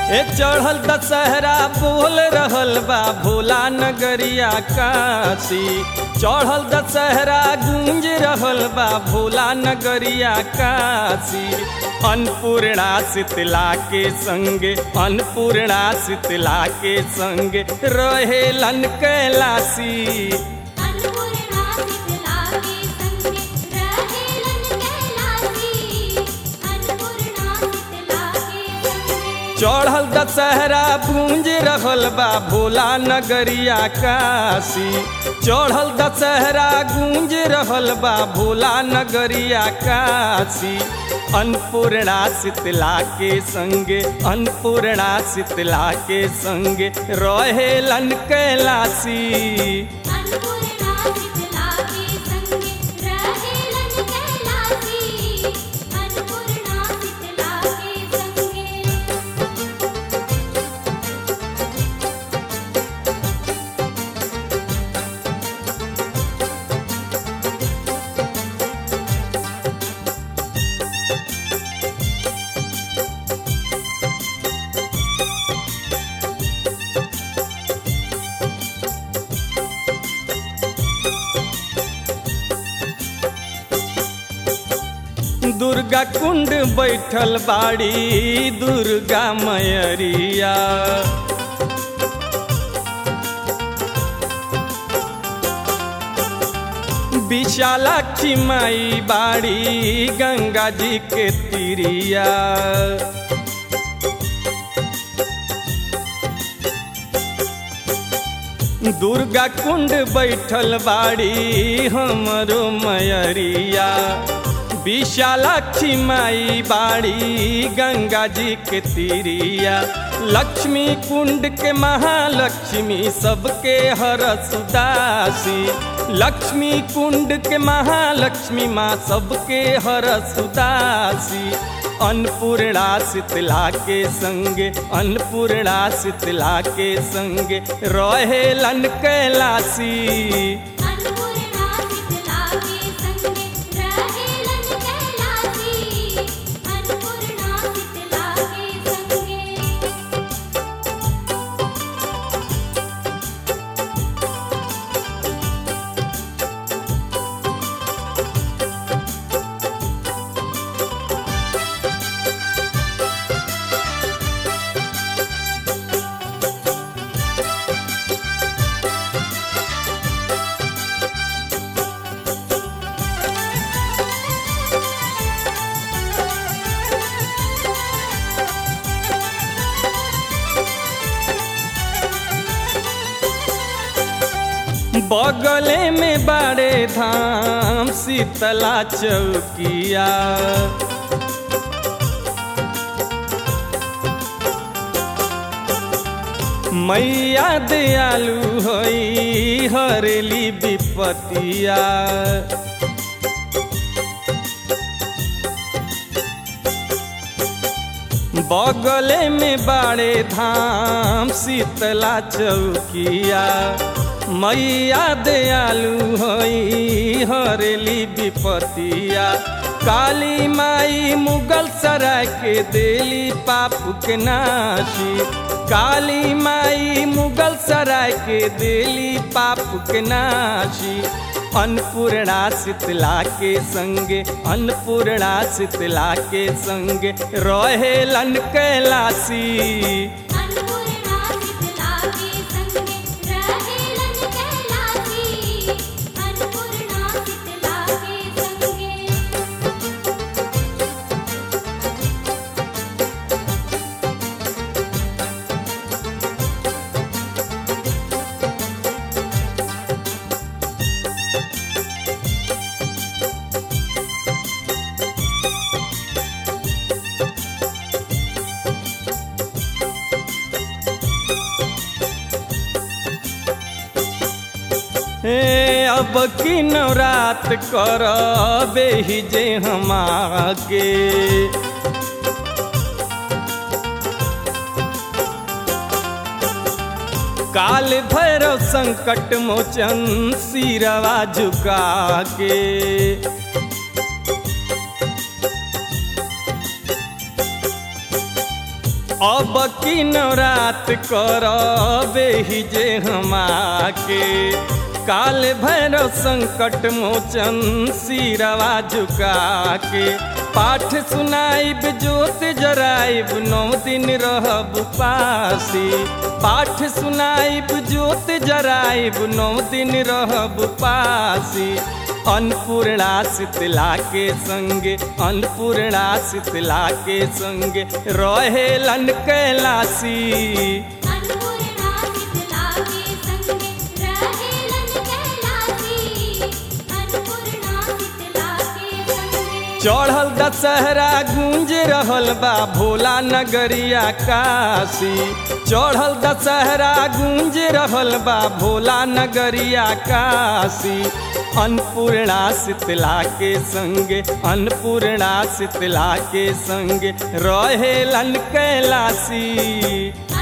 ए चढ़ल दशहरा बोल रहल बा भोला नगरिया काशी चढ़ल दशहरा गूंज रहल बा भोला नगरिया काशी अन्नपूर्णा शीतला के संगे अन्नपूर्णा शीतला के संगे रहेलन कैलाशी अन्नपूर्णा शीतला के संगे रहेलन कैलाशी अन्नपूर्णा शीतला के संगे चढ़ल दशहरा गूंज रहल बा भोला नगरिया काशी चढ़ल दशहरा गूंज रहल बा भोला नगरिया काशी अन्नपूर्णा शीतला के संगे अन्नपूर्णा शीतला के संगे रहेलन कैलाशी अन्नपूर्णा शीतला के संगे रहेलन कैलाशी अन्नपूर्णा शीतला के संगे दुर्गा कुंड बैठल बाड़ी दुर्गा मयरिया विशालाक्षी माई बाड़ी गंगा जी के तिरिया दुर्गा कुंड बैठल बाड़ी हमरो मयरिया विशालाक्षी माई बाड़ी गंगा जी के तीरिया लक्ष्मी कुंड के महालक्ष्मी सबके हर सुदासी लक्ष्मी कुंड के महालक्ष्मी माँ सबके हर सुदासी अन्नपूर्णा शीतला के संगे अन्नपूर्णा शीतला के संगे रहेलन कैलाशी अन्नपूर्णा शीतला के संगे रहेलन कैलाशी अन्नपूर्णा शीतला के संगे बगले में बड़े धाम शीतला चौकिया मैया दयालु होई हरेली विपतिया बगले में बड़े धाम शीतला चौकिया मैया दयालु होई हरेली विपतिया काली माई मुगल सराय के देली पाप के नाशी काली माई मुगल सराय के देली पाप के नाशी अन्नपूर्णा शीतला के संगे अन्नपूर्णा शीतला के संगे रहेलन कैलाशी अन्नपूर्णा शीतला के संगे रहेलन कैलाशी अन्नपूर्णा शीतला के संगे हे अब की नवरात कर बेही जे हम आगे काल भैरव संकट मोचन सिरवा झुका के अब की नवरात करबे ही जे हमाके काल भैरव संकट मोचन सिरवा झुका के पाठ सुनाइब जोत जराइब नौ दिन रहब पासी पाठ सुनाइब जोत जराइब नौ दिन रहब पासी अन्नपूर्णा शीतला के संगे अन्नपूर्णा शीतला के संगे रहेलन कैलासी अन्नपूर्णा शीतला के संगे रहेलन कैलासी अन्नपूर्णा शीतला के संगे चढ़ल दशहरा गूंज रहल बा भोला नगरिया काशी चढ़ल दशहरा गूंज रहल बा भोला नगरिया काशी अन्नपूर्णा शीतला के संगे अन्नपूर्णा शीतला के संगे रहेलन कैलासी